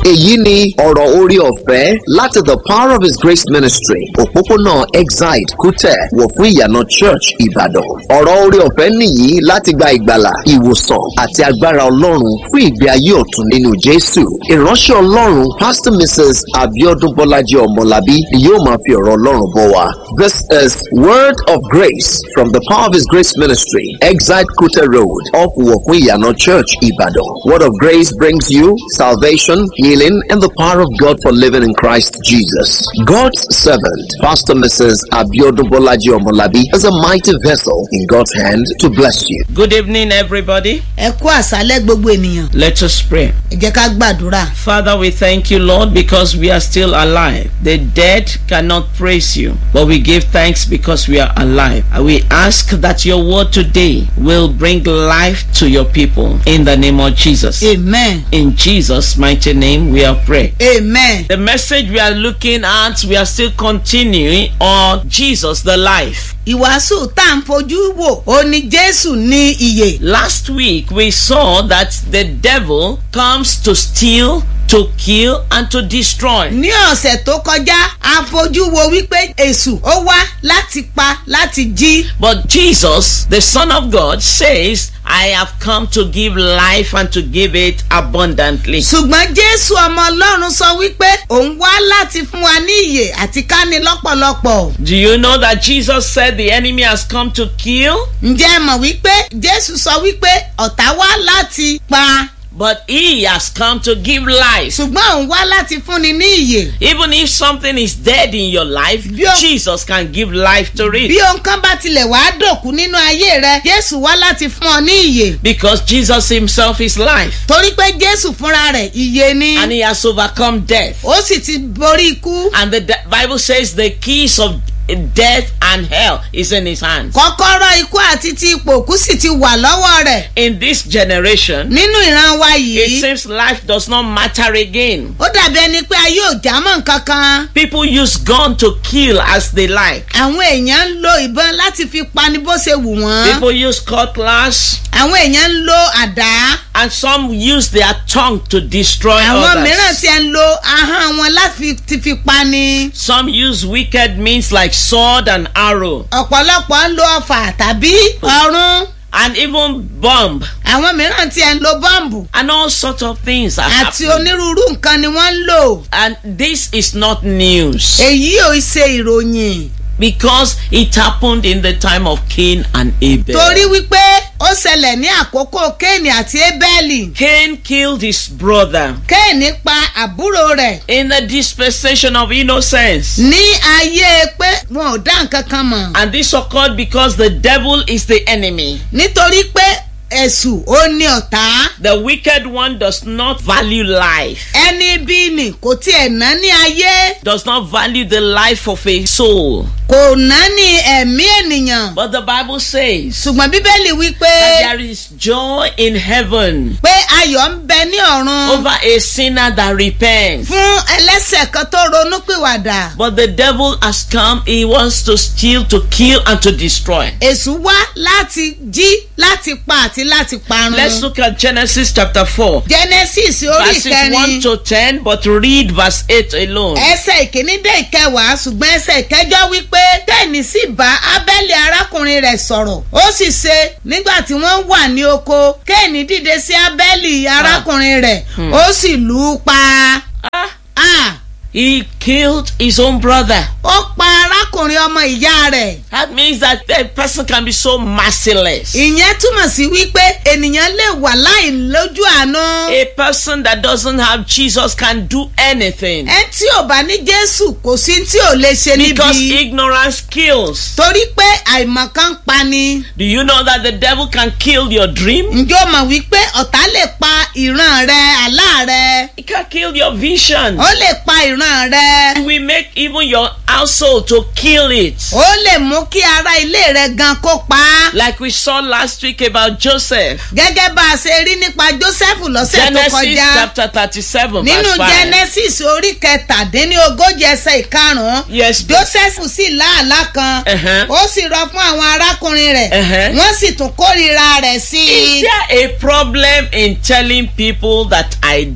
èyí ni ọ̀rọ̀ orí ọ̀fẹ́ láti the power of his grace ministry òpópónà exide kútẹ̀ wọ̀ fún ìyànà church ìbàdàn ọ̀rọ̀ orí ọ̀fẹ́ nìyí láti gba ìgbàlà ìwòsàn àti agbára ọlọ́run fún ìgbé ayé ọ̀tun nínú jésù ìránṣẹ́ ọlọ́run pastor mrs abiodun bọ́lájí ọmọlábí ni yóò máa fi ọ̀rọ̀ ọlọ́run bọ̀ wá this is word of grace from the power of his grace ministry exide kútẹ̀ road off wọ̀ fún ìyànà church ìbàdàn word of grace brings you salvation healing and the power of god for living in christ jesus god's servant pastor mrs abiodun bọ́lájí ọmọlábí is a mighty vessel in god's hand to bless you Good evening, everybody. ẹ kú àṣálẹ́ gbogbo ènìyàn Let us pray. ẹ jẹ́ ká gbàdúrà. Father, we thank you, Lord, because we are still alive. The dead cannot praise you, but we give thanks because we are alive. And we ask that your word today will bring life to your people in the name of Jesus. amen In Jesus' mighty name, we are praying. amen. The message we are looking at, we are still continuing on Jesus the life. ìwàásù tá à ń fojú wò ó ní jésù ní iyè. Last week we saw that the devil comes to steal, to kill, and to destroy. ní ọ̀sẹ̀ tó kọjá a fojú wo wípé èṣù ó wá láti pa láti jí. But Jesus, the Son of God, says, I have come to give life and to give it abundantly. ṣùgbọ́n jésù ọmọ ọlọ́run sọ wípé òun wá láti fún wa ní iyè àti ká ní lọ́pọ̀lọpọ̀. Do you know that Jesus said the enemy has come to kill? ǹjẹ́ ẹ mọ̀ wípé jésù sọ wípé ọ̀tá wá láti pa But he has come to give life. ṣùgbọ́n òun wá láti fúnni ní iyè. Even if something is dead in your life, Bí o- Jesus can give life to bí it. ohun kan bá tilẹ̀ wá dòkú nínú ayé rẹ jésù wá láti fún ọ ní iyè. Because Jesus himself is life. torí pé jésù fúnra rẹ̀ iye ni And he has overcome death. ó sì ti borí ikú And the de- Bible says the keys of death and hell is in his hands. kọ́kọ́rọ́ ikú àti ti ipò òkú sì ti wà lọ́wọ́ rẹ̀ In this generation, nínú ìran wa it yìí seems life does not matter again. ó dàbí ẹni pé ayé ò já mọ́ nǹkan kan People use gun to kill as they like. àwọn èèyàn ń lo ìbọn láti fi pani bó ṣe wù wọ́n People use cutlass àwọn èèyàn ń lo àdá and some use their tongue to destroy àwọn mìíràn others. ti ń lo ahọ́n wọn láti ti fi pani Some use wicked means like sword and arrow ọ̀pọ̀lọpọ̀ ń lo ọfà tàbí ọrún and even bomb àwọn mìíràn ti ń lo bọ́ǹbù and all sorts of things are àti happening. onírúurú nǹkan ni wọ́n ń lò And this is not news èyí ò ṣe ìròyìn because it happened in the time of Cain and Abel. torí wípé ó ṣẹlẹ̀ ní àkókò kéènì àti ébẹ́lì Cain killed his brother kéènì pa àbúrò rẹ̀ in the dispensation of innocence. ní ayé pé wọn ò dá nǹkan kan mọ̀ And this occurred because the devil is the enemy. nítorí pé ẹ̀sù ó ní ọ̀tá The wicked one does not value life, ẹni bí ni kò tiẹ̀ ná ní ayé does not value the life of a soul. kò ná ní ẹ̀mí ènìyàn But the Bible says ṣùgbọ́n bíbélì wípé that there is joy in heaven pé ayọ̀ ń bẹ ní ọ̀run over a sinner that repents. fún ẹlẹ́sẹ̀ kan tó ronúpìwàdà But the devil has come, he wants to steal, to kill, and to destroy. èṣù wá láti jí láti pa àti láti parun. Let's look at Genesis chapter 4, genesis orí verses 1 ìkẹrin to 10, but read verse 8 alone. ẹsẹ̀ ìkíní dé ìkẹwàá ṣùgbọ́n ẹsẹ̀ ìkẹjọ wípé kẹ́hìnì sì bá abẹ́lé arákùnrin rẹ̀ sọ̀rọ̀ ó sì ṣe nígbà tí wọ́n wà ní oko kẹ́hìnì dìde sí abẹ́lé arákùnrin rẹ̀ ó sì lù ú pa Ah, Ah, he killed his own brother. ó pa arákùnrin ọmọ ìyá rẹ̀ That means that a person can be so merciless. ìyẹn túmọ̀ sí wípé ènìyàn lè wà láì lójú àánú A person that doesn't have Jesus can do anything ẹ tí ò bá ní jésù kò sí tí ò lè ṣe because níbi ignorance kills. torí pé àìmọ̀kan pa ni. Do you know that the devil can kill your dream? ǹjọ́ mọ̀ wípé ọ̀tá lè pa ìran rẹ àlá rẹ He can kill your vision. ó lè pa ìran rẹ He will make even your household to kill it. ó lè mú kí ara ilé rẹ gan kó pa á Like we saw last week about Joseph. gẹ́gẹ́ bá a ṣe rí nípa joseph lọ́sẹ̀ tó Genesis kọjá chapter thirty-seven nínú verse five. genesis orí kẹtàdínlógójì ẹsẹ̀ ìkarùn-ún Yes, joseph sì láàlá kan Uh-huh. ó sì rọ fún àwọn arákùnrin rẹ̀ Uh-huh. wọ́n sì tún kórìíra rẹ̀ sí Is i there a problem in telling people that I dreamt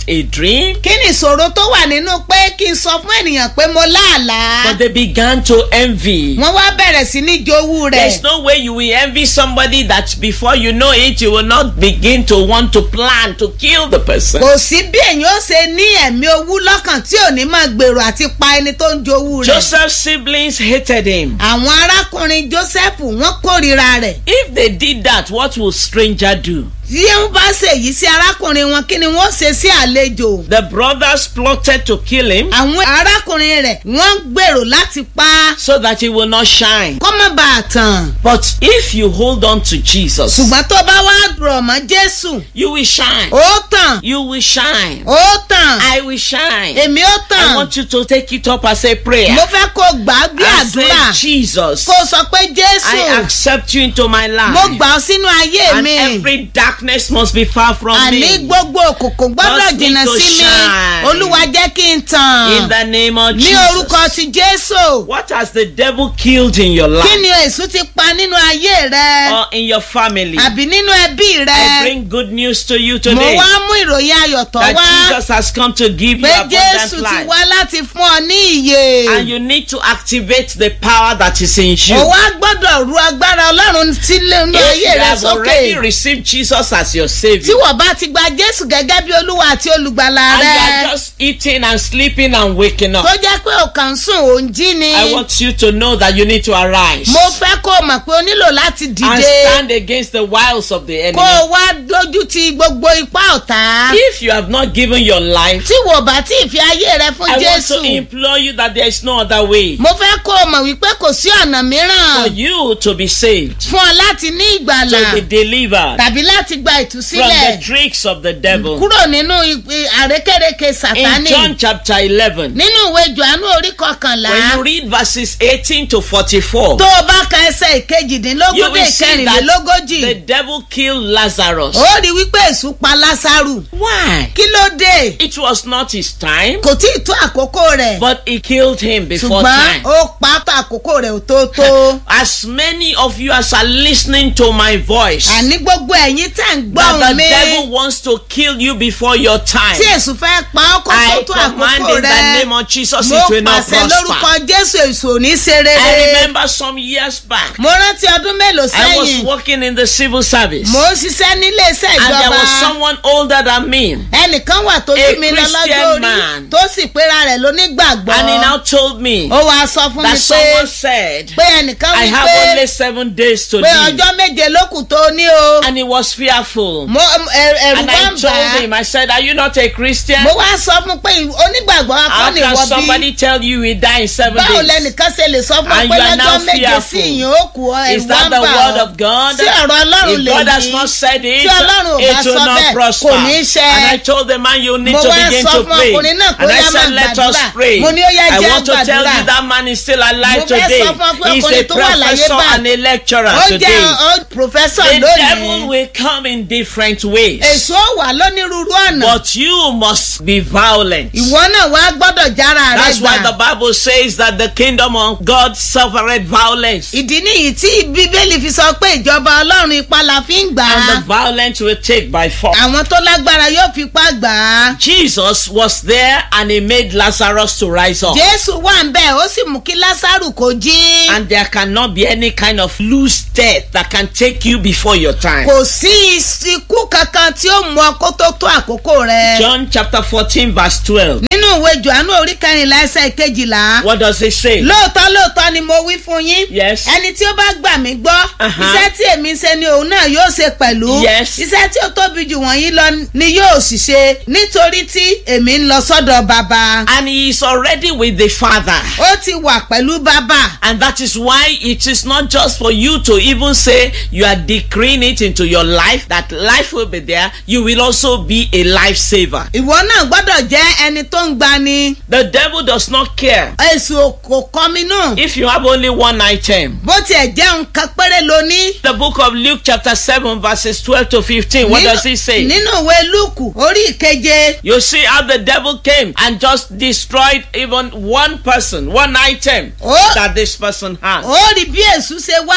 it a dream? kí ni ìṣòro tó wà nínú pé kí n sọ fún ènìyàn pé mo láàlá. But they began to envy. wọ́n wá bẹ̀rẹ̀ sí ní jowú rẹ̀. There's no way you will envy somebody that before you know it, you will not begin to want to plan to kill the person. kò sí bí èèyàn ó ṣe ní ẹ̀mí owú lọ́kàn tí ò ní máa gbèrò àti pa ẹni tó ń jowú rẹ̀. Joseph's siblings hated him. àwọn arákùnrin joseph wọ́n kórìíra rẹ̀. If they did that, what will stranger do? tí wọ́n bá ṣèyí sí arákùnrin wọn kí ni wọ́n ṣe sí àlejò. The brothers plotted to kill him àwọn arákùnrin rẹ̀ wọ́n gbèrò láti pa á so that he will not shine. kó má bàa tàn. But if you hold on to Jesus, ṣùgbọ́n tó bá wá rọ̀ mọ́ jésù you will shine. ó tàn You will shine. ó tàn I will shine. èmi ó I tàn want you to take it up as a prayer. mo fẹ́ kó gbà á bí And say, àdúrà Jesus, kó sọ pé I jésù accept you into my mo life. gbà ọ́ sínú ayé And mi every darkness must be far from àní me. gbogbo òkùnkùn gbọ́dọ̀ Cause me jìnnà to sí mi shine. olúwa jẹ́ kí n In tàn the name of ní orúkọ Jesus. ti jésù What has the devil killed in your kí life ni èṣù ti pa nínú ayé rẹ or in your family? àbí nínú ẹbí I rẹ bring good news to you mo today wá mú ìròyìn ayọ̀ tó that wá Jesus has come to give you pé abundant jésù ti life. wá láti fún ọ ní ìyè And you need to activate the power that is in you. o wá gbọ́dọ̀ ru agbára ọlọ́run sílé nínú If ayé you rẹ have already sókè received Jesus as your tí Savior, wọ́n bá ti gba jésù gẹ́gẹ́ bí olúwa àti olùgbàlà and you rẹ are just eating and sleeping and waking up, tó jẹ́ pé o kàn ń sùn ò ń jí ni I want you to know that you need to arise mo fẹ́ kó o mọ̀ pé o nílò láti and dìde stand against the wiles of the kó enemy. o wá dójú ti gbogbo ipá ọ̀tá If you have not given your life, tí wò bá tí ì fi ayé rẹ fún I want jésù to implore you that there is no other way mo fẹ́ kó o mọ̀ wípé kò sí ọ̀nà for mìíràn you to be saved, fún ọ láti ní ìgbàlà to be delivered tàbí láti gba from ìtúsílẹ̀ the tricks of the devil. kúrò nínú ìpè- àrékérekè In sàtánì John chapter 11, nínú ìwé johannu orí kọkànlá when you read verses 18 to 44, tó o bá ka ẹsẹ̀ you ìkejìdínlógún dé will see that ìkẹrìnlélógójì the devil killed Lazarus. ó rí wípé èṣù pa lásàrù Why? kí ló dé It was not his time, kò tí ì tó àkókò rẹ̀ but he killed him before ṣùgbọ́n time. ó pa á tó àkókò rẹ̀ ò tó tó As many of you as are listening to my voice, àní gbogbo ẹ̀yin tẹ̀ ń gbọ́ that ohùn the mi devil wants to kill you before your time. tí èṣù fẹ́ pa ọ́ kó tó I tó command àkókò in the rẹ̀ name of Jesus mo it will not pàṣẹ lórúkọ prosper. jésù èṣù ò ní ṣe I rere remember some years back, mo rántí ọdún mélòó I was sẹ́yìn working in the civil service, mo ń ṣiṣẹ́ nílé iṣẹ́ and there ìjọba was someone older than me, ẹnìkan wà tó A bí mi lọ lọ́jọ́ Christian orí man. tó sì pera rẹ̀ lónígbàgbọ́ and he now told me ó wàá sọ fún mi that pé someone said, pé ẹnìkan I wí have pé only seven days to pé live. ọjọ́ méje ló kù tó ní o And he was fearful. mo ẹ- ẹ̀rù And wá I ń bà told á him, I said, Are you not a Christian? mo wá sọ fún pé onígbàgbọ́ How akọ́ni can ìwọ bí somebody tell you we die in seven báwo days? lẹnìkan ṣe lè sọ fún ọ And pé you are lọ́jọ́ now méje fearful. sí ìyẹn ó kù ọ Is ẹ̀rù wá that ń the bà word ọ́ of God? tí ọ̀rọ̀ ọlọ́run If lè God has yí not said it, tí ọlọ́run ò bá it will sọ not bẹ́ẹ̀ prosper. kò ní í ṣe And I told the man, you need Mo to wá begin sọ to fún pray. ọkùnrin náà kó And I yá said, máa let us gbàdúrà. pray. Mo ní ó yá I jẹ́ want to tell àgbàdúrà. you that man is still alive Mo fẹ́ today. sọ fún ọ pé He's a ọkùnrin tó wà láyé professor báyìí. and a lecturer ó jẹ́ today. ọ- professor The devil lónìí will come in different ways. èso wà lónírúurú ọ̀nà But you must be violent. ìwọ náà wá gbọ́dọ̀ jára rẹ That's why the gbà Bible says that the kingdom of God suffered violence. ìdí nìyí tí bíbélì fi sọ pé ìjọba ọlọ́run ipá la fi ń gbà And á the violence will take by force. àwọn tó lágbára yóò fipá gbà á Jesus was there and he made Lazarus to rise up. jésù wà ń bẹ̀ ó sì mú kí lásàrù kó jí And there cannot be any kind of loose death that can take you before your time. kò sí ikú kankan tí ó mú ọ kó tó tó àkókò rẹ John chapter 14, verse 12. nínú ìwé johannu orí kẹrìnlá ẹsẹ̀ kejìlá What does it say? lóòótọ́ lóòótọ́ ni mo wí fún yín Yes. ẹni tí ó bá gbà mí gbọ́ Uh-huh. iṣẹ́ tí èmi ń ṣe ni òun náà yóò ṣe pẹ̀lú Yes. iṣẹ́ tí ó tóbi jù wọ̀nyí lọ ni yóò sì ṣe nítorí tí èmi ń lọ sọ́dọ̀ bàbá And he is already with the Father. ó ti wà pẹ̀lú bàbá And that is why it is not just for you to even say you are decreeing it into your life, that life will be there. You will also be a lifesaver. ìwọ náà gbọ́dọ̀ jẹ́ ẹni tó ń gbani The devil does not care èso kò kọ́minú if you have only one item. bó tiẹ̀ jẹ́ nǹkan péré lóní. The book of Luke, chapter 7, verses 12 to 15, what does it say? nínú ìwé lúùkù orí ìkeje You see how the devil came and just destroyed even one person, one item Oh. that this person has. ó rí bí èṣù ṣe wá tó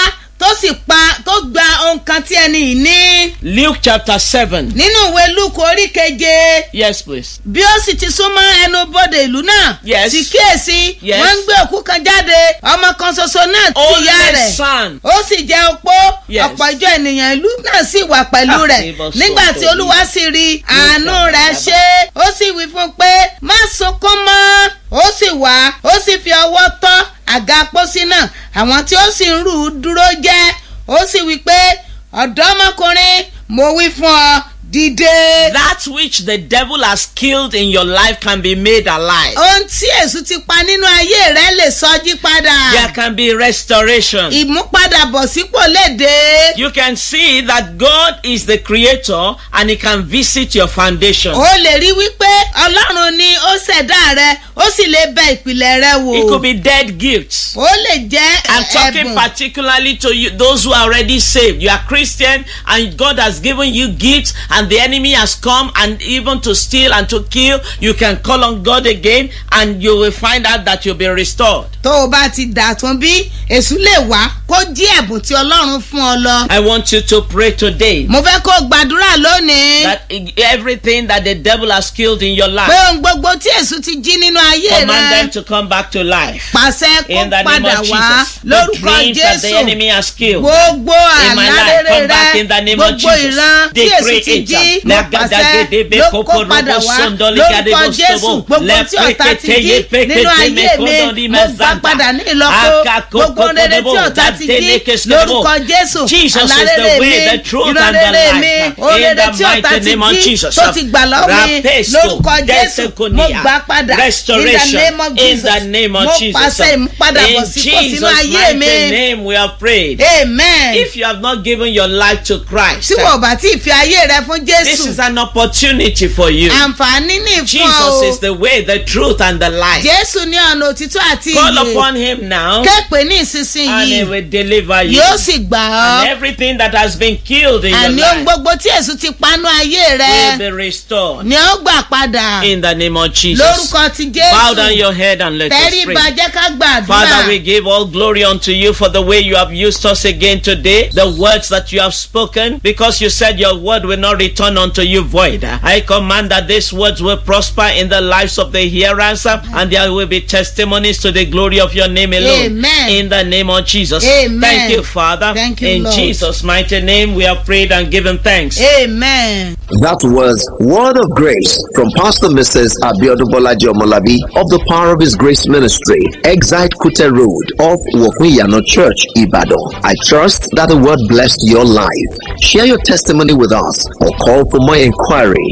tó sì pa tó gba ohun kan tí ẹni yìí ní. Luke chapter 7. nínú ìwé lúkù orí keje Yes, please. bí ó sì ti súnmọ́ ẹnu bodè ìlú náà Yes. sì kíyèsí Yes. wọ́n ń gbé òkú kan jáde ọmọ kan ṣoṣo náà ti Only ìyá rẹ̀ son. ó sì jẹ́ opó Yes. ọ̀pọ̀ ìjọ ènìyàn ìlú náà sì wà pẹ̀lú Ah, rẹ̀ ìbọn nígbà sọ̀tọ̀ tí yìí. olúwa sì rí àánú Lórúkọ rẹ̀ Bàbá. ṣe ó sì wí fún un pé má sunkún mọ́ ó sì wá ó sì fi ọwọ́ tọ́ àga pósí náà àwọn tí ó sì ń rù ú dúró jẹ́ ó sì wí pé ọ̀dọ́mọkùnrin mo wí fún ọ dìde. That which the devil has killed in your life can be made alive. ohun tí èṣù ti pa nínú ayé rẹ lè sọjí padà. There can be restoration. ìmúpadàbọ̀sípò lè dé. You can see that God is the creator and he can visit your foundation. ó lè rí wípé ọlọ́run ni ó ṣẹ̀dá rẹ ó sì lè bẹ ìpìlẹ̀ rẹ wò. It could be dead gifts. ó lè jẹ́ I'm talking ẹ̀bùn. particularly to you, those who are already saved. You are Christian and God has given you gifts and the enemy has come and even to steal and to kill. You can call on God again and you will find out that you'll be restored. tó o bá ti dà tún bí èṣù lè wá kó jí ẹ̀bùn tí ọlọ́run fún ọ lọ. I want you to pray today mo fẹ́ kó o gbàdúrà lónìí. that everything that the devil has killed in your pé life, ohun gbogbo tí èṣù ti jí nínú ayé command them rẹ to come back to life. pàṣẹ kó In the name padà of wá Jesus, the lórúkọ dreams that the jésù. enemy has killed. gbogbo in my life àlárere come back in the rẹ name of gbogbo Jesus. ìran tí The èsù ti jí creator. mo pàṣẹ ló kó padà wá lórúkọ jésù gbogbo tí ọ̀tá ti jí nínú ayé mi mo gbà padà ní ìlọ́po gbogbo rere tí ọ̀tá ti jí lórúkọ jésù Jesus is the àlárere way, mi the truth, ìran and the rere mi life. ohun In rere the tí ọ̀tá mighty ti name of jí Jesus. tó ti gbà lọ́wọ́ mi Rapesto, lórúkọ jésù mo Desekonia. gbà padà in the Restoration. name of In jesus the name of mo Jesus. pàṣẹ ìmúpadàbọ̀ In sípò sínú Jesus' ayé mighty mi name we have prayed. amen If you have not given your life to Christ, tí wọ́n bá tí ì fi ayé rẹ fún this jésù is an opportunity for you. àǹfààní ní ìfún ọ Jesus o is the way, the truth, and the life. jésù ní ọ̀nà òtítọ́ àti Call ìyè upon him now, képe ní and he ìsinsìnyí will deliver you. yóò sì gbà And ọ́ everything that has been killed in your àní ohun life gbogbo tí èṣù ti panú ayé will rẹ be restored ni ó gbà padà in the name of Jesus. lórúkọ ti Bow down jésù your head and let us tẹ́rí pray. bàjẹ́ ká gbàdúrà Father, we give all glory unto you for the way you have used us again today, the words that you have spoken, because you said your word will not return unto you void. I command that these words will prosper in the lives of the hearers, uh, and there will be testimonies to the glory of your name alone. Amen. In the name of Jesus. Amen. Thank you, Father. Thank you, in Lord. Jesus' mighty name, we have prayed and given thanks. amen. That was Word of Grace from Pastor Mrs. Abiodun Bolaji Omolabi of the Power of His Grace Ministry, Exite Kute Road off Wofuyano Church, Ibadan. I trust that the word blessed your life. Share your testimony with us or call for more inquiry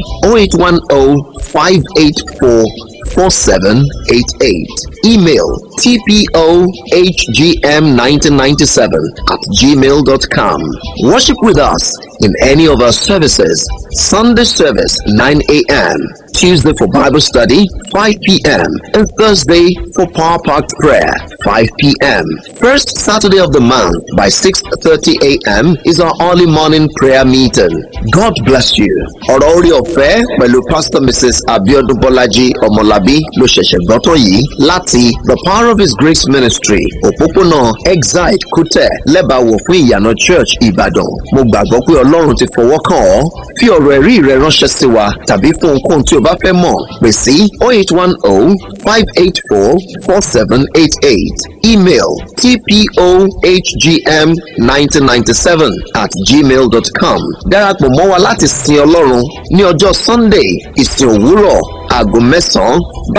0810 584 4788. Email tpohgm1997 at gmail.com. Worship with us in any of our services. Sunday service 9 a.m. Tuesday for Bible study 5 p.m. and Thursday for Power Packed Prayer 5 p.m. First Saturday of the month by 6:30 a.m. is our early morning prayer meeting. God bless you. Ọ̀rọ̀ orí ọ̀fẹ́ pẹ̀lú Pastor Mrs. Abiodun Bọ́lájí Ọmọlábí ló ṣẹ̀ṣẹ̀ gbọ́ tán yìí láti The Power of His Grace Ministry òpópónà Exide Kútẹ̀ lẹ́bàáwò fún ìyànà Church Ìbàdàn. Mo gbàgbọ́ pé Ọlọ́run ti fọwọ́ kàn ọ́. Fi ọ̀rọ̀ ẹ̀rí rẹ ránṣẹ́ sí wa tàbí fún ohunkóhun tí o bá fẹ́ mọ̀ pè sí 0810 584 4788. Email tpohgm1997 at gmail.com. Darapọ̀ mọ́ wa láti sin Ọlọ́run ní ọjọ́ Sunday ìsìn òwúrọ̀ aago mẹ́sàn-án.